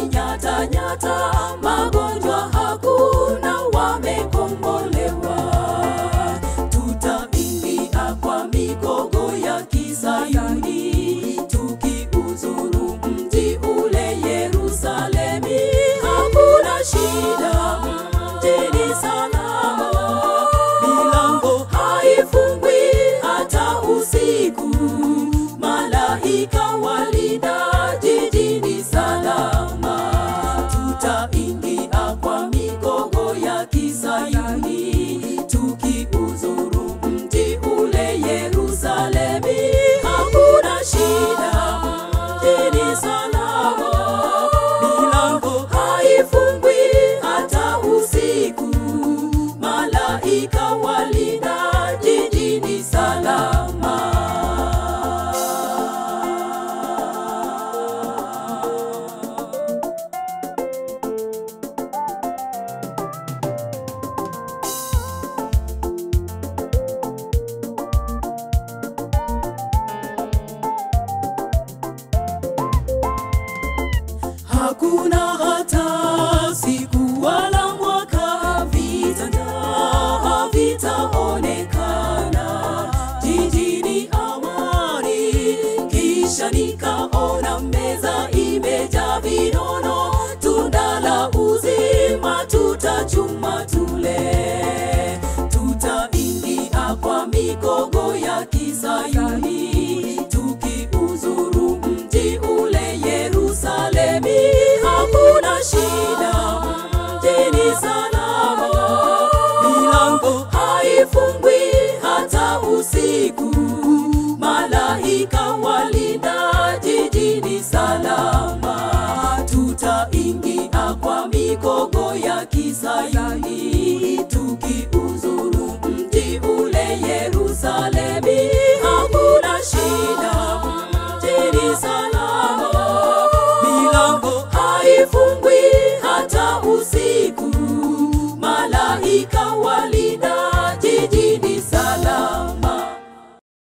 nyata nyata, magonjwa hakuna, wamekombolewa. Tutaingia kwa migogo ya Kisayuni, tukiuzuru mji ule Yerusalemi. Hakuna shida, mjini salama, milango haifungwi hata usiku. Malaika walinda jijini salama, tutaingia kwa migogo ya Kisayuni, tukiuzuru mji ule Yerusalemi. Hakuna shida, mjini salama, milango haifungwi hata usiku. Malaika walinda jijini salama. Hakuna hata siku wala mwaka vitanda havitaonekana jijini amani. Kisha nikaona meza imejaa vinono, tunda la uzima, tutachuma tule, tutaingia kwa migogo ya Kisayuni, tukiuzuru mji ule Yerusalemi. Hakuna shida, mjini salama, milango haifungwi hata usiku. Malaika walinda jijini salama, tutaingia kwa migogo ya Kisayuni, tukiuzuru mji ule Yerusalemi. Hakuna shida, mjini salama, milango haifungwi hata usiku.